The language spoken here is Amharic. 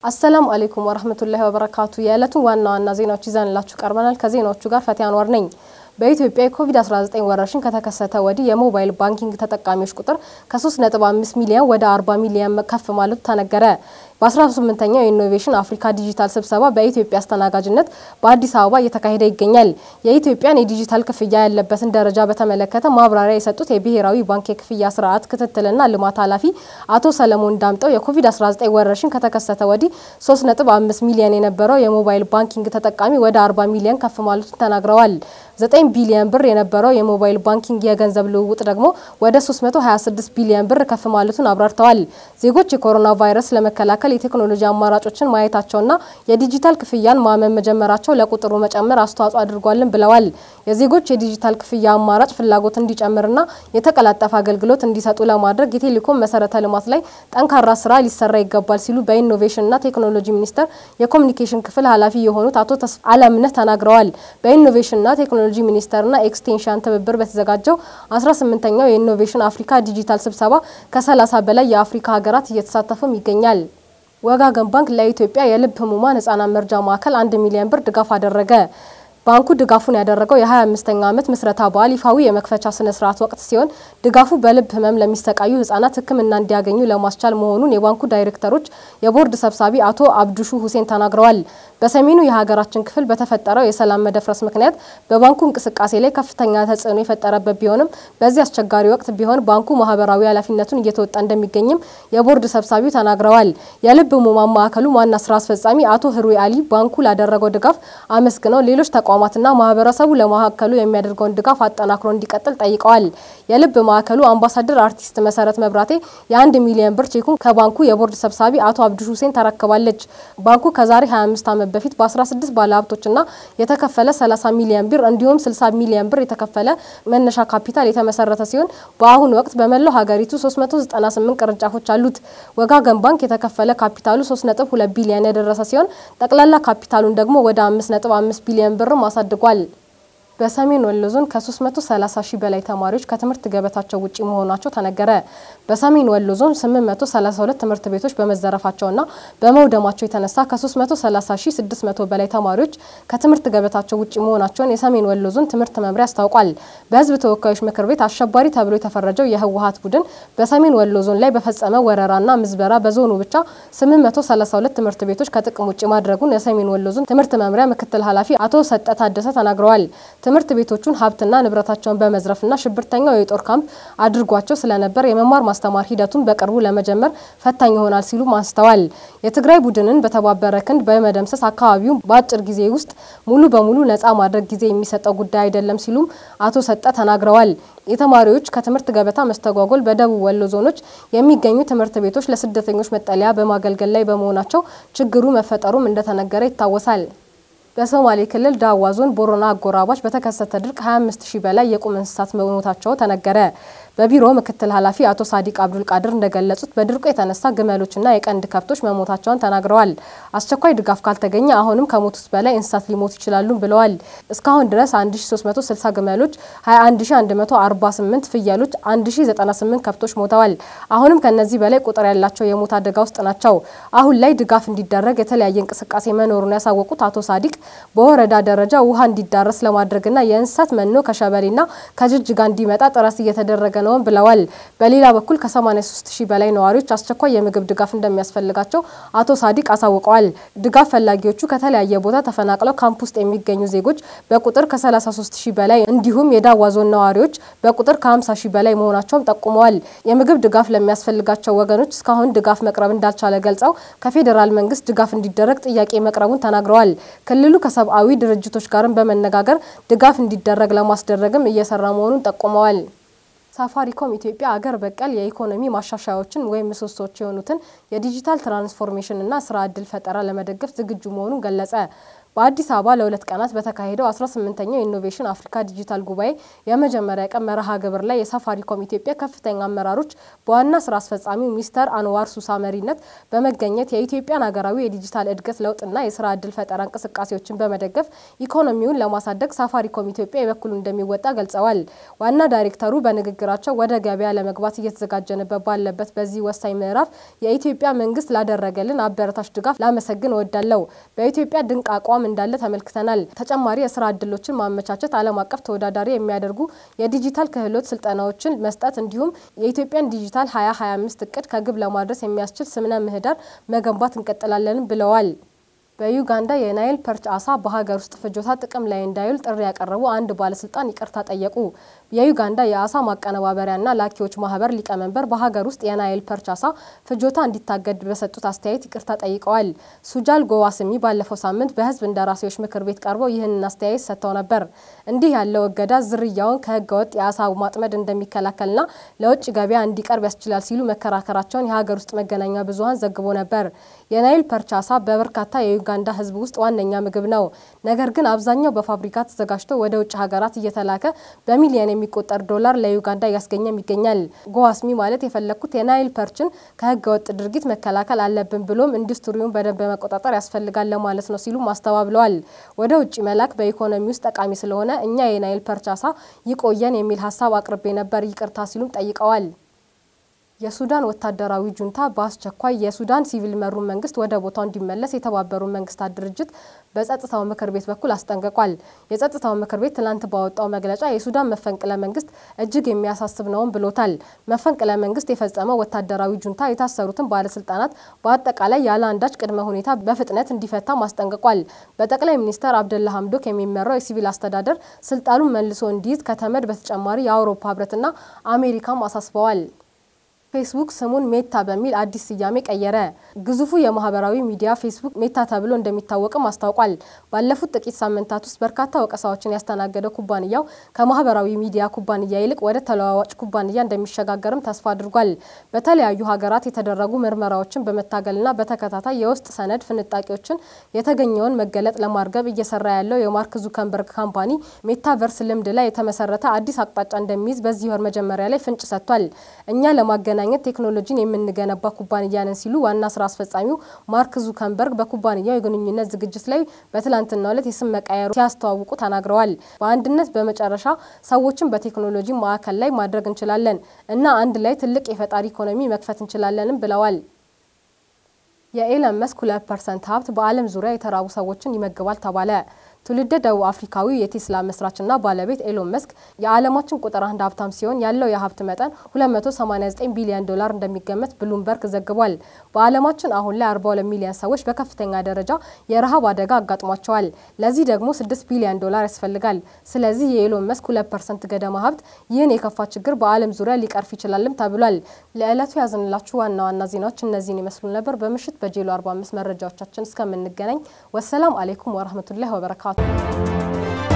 አሰላሙ አሌይኩም ወረህመቱላሂ ወበረካቱ። የዕለቱን ዋና ዋና ዜናዎች ይዘንላችሁ ቀርበናል። ከዜናዎቹ ጋር ፈቲያ አንዋር ነኝ። በኢትዮጵያ የኮቪድ-19 ወረርሽኝ ከተከሰተ ወዲህ የሞባይል ባንኪንግ ተጠቃሚዎች ቁጥር ከ3.5 ሚሊዮን ወደ 40 ሚሊዮን ከፍ ማለቱ ተነገረ። በ18ኛው የኢኖቬሽን አፍሪካ ዲጂታል ስብሰባ በኢትዮጵያ አስተናጋጅነት በአዲስ አበባ እየተካሄደ ይገኛል። የኢትዮጵያን የዲጂታል ክፍያ ያለበትን ደረጃ በተመለከተ ማብራሪያ የሰጡት የብሔራዊ ባንክ የክፍያ ስርዓት ክትትልና ልማት ኃላፊ አቶ ሰለሞን ዳምጠው የኮቪድ-19 ወረርሽኝ ከተከሰተ ወዲህ 3.5 ሚሊዮን የነበረው የሞባይል ባንኪንግ ተጠቃሚ ወደ 40 ሚሊዮን ከፍ ማለቱን ተናግረዋል። 9 ቢሊዮን ብር የነበረው የሞባይል ባንኪንግ የገንዘብ ልውውጥ ደግሞ ወደ 326 ቢሊዮን ብር ከፍ ማለቱን አብራርተዋል። ዜጎች የኮሮና ቫይረስ ለመከላከል የቴክኖሎጂ አማራጮችን ማየታቸውና የዲጂታል ክፍያን ማመን መጀመራቸው ለቁጥሩ መጨመር አስተዋጽኦ አድርጓልን ብለዋል። የዜጎች የዲጂታል ክፍያ አማራጭ ፍላጎት እንዲጨምርና የተቀላጠፈ አገልግሎት እንዲሰጡ ለማድረግ የቴሌኮም መሰረተ ልማት ላይ ጠንካራ ስራ ሊሰራ ይገባል ሲሉ በኢኖቬሽንና ቴክኖሎጂ ሚኒስቴር የኮሚኒኬሽን ክፍል ኃላፊ የሆኑት አቶ ተስፋ አለምነህ ተናግረዋል። በኢኖቬሽንና ቴክኖሎጂ ሚኒስቴርና ኤክስቴንሽን ትብብር በተዘጋጀው 18ኛው የኢኖቬሽን አፍሪካ ዲጂታል ስብሰባ ከ30 በላይ የአፍሪካ ሀገራት እየተሳተፉም ይገኛል። ወጋገን ባንክ ለኢትዮጵያ የልብ ህሙማን ህጻናት መርጃ ማዕከል አንድ ሚሊዮን ብር ድጋፍ አደረገ። ባንኩ ድጋፉን ያደረገው የ25ኛ ዓመት ምስረታ በዓል ይፋዊ የመክፈቻ ስነ ስርዓት ወቅት ሲሆን ድጋፉ በልብ ህመም ለሚሰቃዩ ህጻናት ሕክምና እንዲያገኙ ለማስቻል መሆኑን የባንኩ ዳይሬክተሮች የቦርድ ሰብሳቢ አቶ አብዱሹ ሁሴን ተናግረዋል። በሰሜኑ የሀገራችን ክፍል በተፈጠረው የሰላም መደፍረስ ምክንያት በባንኩ እንቅስቃሴ ላይ ከፍተኛ ተጽዕኖ የፈጠረበት ቢሆንም በዚህ አስቸጋሪ ወቅት ቢሆን ባንኩ ማህበራዊ ኃላፊነቱን እየተወጣ እንደሚገኝም የቦርድ ሰብሳቢው ተናግረዋል። የልብ ህሙማን ማዕከሉ ዋና ስራ አስፈጻሚ አቶ ህሩይ አሊ ባንኩ ላደረገው ድጋፍ አመስግነው ሌሎች ተቋማትና ማህበረሰቡ ለማዕከሉ የሚያደርገውን ድጋፍ አጠናክሮ እንዲቀጥል ጠይቀዋል። የልብ ማዕከሉ አምባሳደር አርቲስት መሰረት መብራቴ የአንድ ሚሊዮን ብር ቼኩን ከባንኩ የቦርድ ሰብሳቢ አቶ አብዱሽ ሁሴን ተረክባለች። ባንኩ ከዛሬ 25 ዓመት በፊት በ16 ባለሀብቶችና የተከፈለ 30 ሚሊዮን ብር እንዲሁም 60 ሚሊዮን ብር የተከፈለ መነሻ ካፒታል የተመሰረተ ሲሆን በአሁኑ ወቅት በመላው ሀገሪቱ 398 ቅርንጫፎች አሉት። ወጋገን ባንክ የተከፈለ ካፒታሉ 3.2 ቢሊዮን የደረሰ ሲሆን ጠቅላላ ካፒታሉን ደግሞ ወደ 5.5 ቢሊዮን ብርም አሳድጓል። በሰሜን ወሎ ዞን ከ330 ሺህ በላይ ተማሪዎች ከትምህርት ገበታቸው ውጪ መሆናቸው ተነገረ። በሰሜን ወሎ ዞን 832 ትምህርት ቤቶች በመዘረፋቸውና በመውደማቸው የተነሳ ከ330 ሺህ 600 በላይ ተማሪዎች ከትምህርት ገበታቸው ውጪ መሆናቸውን የሰሜን ወሎ ዞን ትምህርት መምሪያ አስታውቋል። በሕዝብ ተወካዮች ምክር ቤት አሸባሪ ተብሎ የተፈረጀው የህወሀት ቡድን በሰሜን ወሎ ዞን ላይ በፈጸመ ወረራና ምዝበራ በዞኑ ብቻ 832 ትምህርት ቤቶች ከጥቅም ውጭ ማድረጉን የሰሜን ወሎ ዞን ትምህርት መምሪያ ምክትል ኃላፊ አቶ ሰጠ ታደሰ ተናግረዋል። ትምህርት ቤቶቹን ሀብትና ንብረታቸውን በመዝረፍና ሽብርተኛው የጦር ካምፕ አድርጓቸው ስለነበር የመማር ማስተማር ሂደቱን በቅርቡ ለመጀመር ፈታኝ ይሆናል ሲሉም አንስተዋል። የትግራይ ቡድንን በተባበረ ክንድ በመደምሰስ አካባቢውን በአጭር ጊዜ ውስጥ ሙሉ በሙሉ ነጻ ማድረግ ጊዜ የሚሰጠው ጉዳይ አይደለም ሲሉም አቶ ሰጠ ተናግረዋል። የተማሪዎች ከትምህርት ገበታ መስተጓጎል በደቡብ ወሎ ዞኖች የሚገኙ ትምህርት ቤቶች ለስደተኞች መጠለያ በማገልገል ላይ በመሆናቸው ችግሩ መፈጠሩም እንደተነገረ ይታወሳል። በሶማሌ ክልል ዳዋ ዞን ቦረና አጎራባች በተከሰተ ድርቅ 25 ሺህ በላይ የቁም እንስሳት መሞታቸው ተነገረ። በቢሮ ምክትል ኃላፊ አቶ ሳዲቅ አብዱል ቃድር እንደገለጹት በድርቁ የተነሳ ግመሎችና የቀንድ ከብቶች መሞታቸውን ተናግረዋል። አስቸኳይ ድጋፍ ካልተገኘ አሁንም ከሞቱት በላይ እንስሳት ሊሞቱ ይችላሉ ብለዋል። እስካሁን ድረስ 1360 ግመሎች፣ 21148 ፍየሎች፣ 1098 ከብቶች ሞተዋል። አሁንም ከነዚህ በላይ ቁጥር ያላቸው የሞት አደጋ ውስጥ ናቸው። አሁን ላይ ድጋፍ እንዲደረግ የተለያየ እንቅስቃሴ መኖሩን ያሳወቁት አቶ ሳዲቅ በወረዳ ደረጃ ውሃ እንዲዳረስ ለማድረግና የእንስሳት መኖ ከሸበሌና ከጅጅጋ እንዲመጣ ጥረት እየተደረገ ነው ብለዋል። በሌላ በኩል ከ83 ሺህ በላይ ነዋሪዎች አስቸኳይ የምግብ ድጋፍ እንደሚያስፈልጋቸው አቶ ሳዲቅ አሳውቀዋል። ድጋፍ ፈላጊዎቹ ከተለያየ ቦታ ተፈናቅለው ካምፕ ውስጥ የሚገኙ ዜጎች በቁጥር ከ33 ሺህ በላይ እንዲሁም የዳዋ ዞን ነዋሪዎች በቁጥር ከ50 ሺህ በላይ መሆናቸውም ጠቁመዋል። የምግብ ድጋፍ ለሚያስፈልጋቸው ወገኖች እስካሁን ድጋፍ መቅረብ እንዳልቻለ ገልጸው ከፌዴራል መንግስት ድጋፍ እንዲደረግ ጥያቄ መቅረቡን ተናግረዋል። ክልሉ ከሰብአዊ ድርጅቶች ጋርም በመነጋገር ድጋፍ እንዲደረግ ለማስደረግም እየሰራ መሆኑን ጠቁመዋል። ሳፋሪኮም ኢትዮጵያ አገር በቀል የኢኮኖሚ ማሻሻያዎችን ወይም ምሰሶዎች የሆኑትን የዲጂታል ትራንስፎርሜሽንና ስራ እድል ፈጠራ ለመደገፍ ዝግጁ መሆኑን ገለጸ። በአዲስ አበባ ለሁለት ቀናት በተካሄደው 18ኛው የኢኖቬሽን አፍሪካ ዲጂታል ጉባኤ የመጀመሪያ ቀን መርሃ ግብር ላይ የሳፋሪኮም ኢትዮጵያ ከፍተኛ አመራሮች በዋና ስራ አስፈጻሚው ሚስተር አንዋር ሱሳ መሪነት በመገኘት የኢትዮጵያን ሀገራዊ የዲጂታል እድገት ለውጥና የስራ ዕድል ፈጠራ እንቅስቃሴዎችን በመደገፍ ኢኮኖሚውን ለማሳደግ ሳፋሪኮም ኢትዮጵያ የበኩሉን እንደሚወጣ ገልጸዋል። ዋና ዳይሬክተሩ በንግግራቸው ወደ ገበያ ለመግባት እየተዘጋጀንበት ባለበት በዚህ ወሳኝ ምዕራፍ የኢትዮጵያ መንግስት ላደረገልን አበረታች ድጋፍ ላመሰግን እወዳለሁ። በኢትዮጵያ ድንቅ አቋም እንዳለ ተመልክተናል። ተጨማሪ የስራ እድሎችን ማመቻቸት፣ ዓለም አቀፍ ተወዳዳሪ የሚያደርጉ የዲጂታል ክህሎት ስልጠናዎችን መስጠት እንዲሁም የኢትዮጵያን ዲጂታል 2025 እቅድ ከግብ ለማድረስ የሚያስችል ስምነ ምህዳር መገንባት እንቀጥላለን ብለዋል። በዩጋንዳ የናይል ፐርች አሳ በሀገር ውስጥ ፍጆታ ጥቅም ላይ እንዳይውል ጥሪ ያቀረቡ አንድ ባለስልጣን ይቅርታ ጠየቁ። የዩጋንዳ የአሳ ማቀነባበሪያና ላኪዎች ማህበር ሊቀመንበር በሀገር ውስጥ የናይል ፐርች አሳ ፍጆታ እንዲታገድ በሰጡት አስተያየት ይቅርታ ጠይቀዋል። ሱጃል ጎዋስሚ ባለፈው ሳምንት በህዝብ እንደራሴዎች ምክር ቤት ቀርበው ይህንን አስተያየት ሰጥተው ነበር። እንዲህ ያለው እገዳ ዝርያውን ከህገወጥ የአሳ ማጥመድ እንደሚከላከልና ለውጭ ገበያ እንዲቀርብ ያስችላል ሲሉ መከራከራቸውን የሀገር ውስጥ መገናኛ ብዙኃን ዘግቦ ነበር። የናይል ፐርች አሳ በበርካታ የዩጋንዳ ህዝብ ውስጥ ዋነኛ ምግብ ነው። ነገር ግን አብዛኛው በፋብሪካ ተዘጋጅቶ ወደ ውጭ ሀገራት እየተላከ በሚሊዮን የሚቆጠር ዶላር ለዩጋንዳ እያስገኘም ይገኛል። ጎዋስሚ ማለት የፈለግኩት የናይል ፐርችን ከህገ ወጥ ድርጊት መከላከል አለብን ብሎም ኢንዱስትሪውን በደንብ መቆጣጠር ያስፈልጋል ለማለት ነው ሲሉም አስተባብለዋል። ወደ ውጭ መላክ በኢኮኖሚ ውስጥ ጠቃሚ ስለሆነ እኛ የናይል ፐርች አሳ ይቆየን የሚል ሀሳብ አቅርቤ ነበር፣ ይቅርታ ሲሉም ጠይቀዋል። የሱዳን ወታደራዊ ጁንታ በአስቸኳይ የሱዳን ሲቪል መሩን መንግስት ወደ ቦታው እንዲመለስ የተባበሩት መንግስታት ድርጅት በጸጥታው ምክር ቤት በኩል አስጠንቅቋል። የጸጥታው ምክር ቤት ትላንት ባወጣው መግለጫ የሱዳን መፈንቅለ መንግስት እጅግ የሚያሳስብ ነውም ብሎታል። መፈንቅለ መንግስት የፈጸመው ወታደራዊ ጁንታ የታሰሩትን ባለስልጣናት በአጠቃላይ ያለ አንዳች ቅድመ ሁኔታ በፍጥነት እንዲፈታም አስጠንቅቋል። በጠቅላይ ሚኒስተር አብደላ ሀምዶክ የሚመራው የሲቪል አስተዳደር ስልጣኑን መልሶ እንዲይዝ ከተመድ በተጨማሪ የአውሮፓ ህብረትና አሜሪካም አሳስበዋል። ፌስቡክ ስሙን ሜታ በሚል አዲስ ስያሜ ቀየረ። ግዙፉ የማህበራዊ ሚዲያ ፌስቡክ ሜታ ተብሎ እንደሚታወቅም አስታውቋል። ባለፉት ጥቂት ሳምንታት ውስጥ በርካታ ወቀሳዎችን ያስተናገደው ኩባንያው ከማህበራዊ ሚዲያ ኩባንያ ይልቅ ወደ ተለዋዋጭ ኩባንያ እንደሚሸጋገርም ተስፋ አድርጓል። በተለያዩ ሀገራት የተደረጉ ምርመራዎችን በመታገልና በተከታታይ የውስጥ ሰነድ ፍንጣቂዎችን የተገኘውን መገለጥ ለማርገብ እየሰራ ያለው የማርክ ዙከንበርግ ካምፓኒ ሜታቨርስ ልምድ ላይ የተመሰረተ አዲስ አቅጣጫ እንደሚይዝ በዚህ ወር መጀመሪያ ላይ ፍንጭ ሰጥቷል። እኛ ለማገ ለማገናኘት ቴክኖሎጂን የምንገነባ ኩባንያ ነን ሲሉ ዋና ስራ አስፈጻሚው ማርክ ዙከንበርግ በኩባንያው የግንኙነት ዝግጅት ላይ በትላንትናው ዕለት የስም መቀየሩ ሲያስተዋውቁ ተናግረዋል። በአንድነት በመጨረሻ ሰዎችን በቴክኖሎጂ ማዕከል ላይ ማድረግ እንችላለን እና አንድ ላይ ትልቅ የፈጣሪ ኢኮኖሚ መክፈት እንችላለንም ብለዋል። የኤለን መስክ ሁለት ፐርሰንት ሀብት በዓለም ዙሪያ የተራቡ ሰዎችን ይመግባል ተባለ። ትውልደ ደቡብ አፍሪካዊ የቴስላ መስራችና ባለቤት ኤሎን መስክ የዓለማችን ቁጥር አንድ ሀብታም ሲሆን ያለው የሀብት መጠን 289 ቢሊዮን ዶላር እንደሚገመት ብሉምበርግ ዘግቧል። በዓለማችን አሁን ላይ 42 ሚሊዮን ሰዎች በከፍተኛ ደረጃ የረሃብ አደጋ አጋጥሟቸዋል። ለዚህ ደግሞ 6 ቢሊዮን ዶላር ያስፈልጋል። ስለዚህ የኤሎን መስክ 2 ፐርሰንት ገደማ ሀብት ይህን የከፋ ችግር በዓለም ዙሪያ ሊቀርፍ ይችላልም ተብሏል። ለዕለቱ ያዝንላችሁ ዋና ዋና ዜናዎች እነዚህን ይመስሉ ነበር። በምሽት በጄሎ 45 መረጃዎቻችን እስከምንገናኝ ወሰላም አሌይኩም ወረህመቱላሂ ወበረካቱ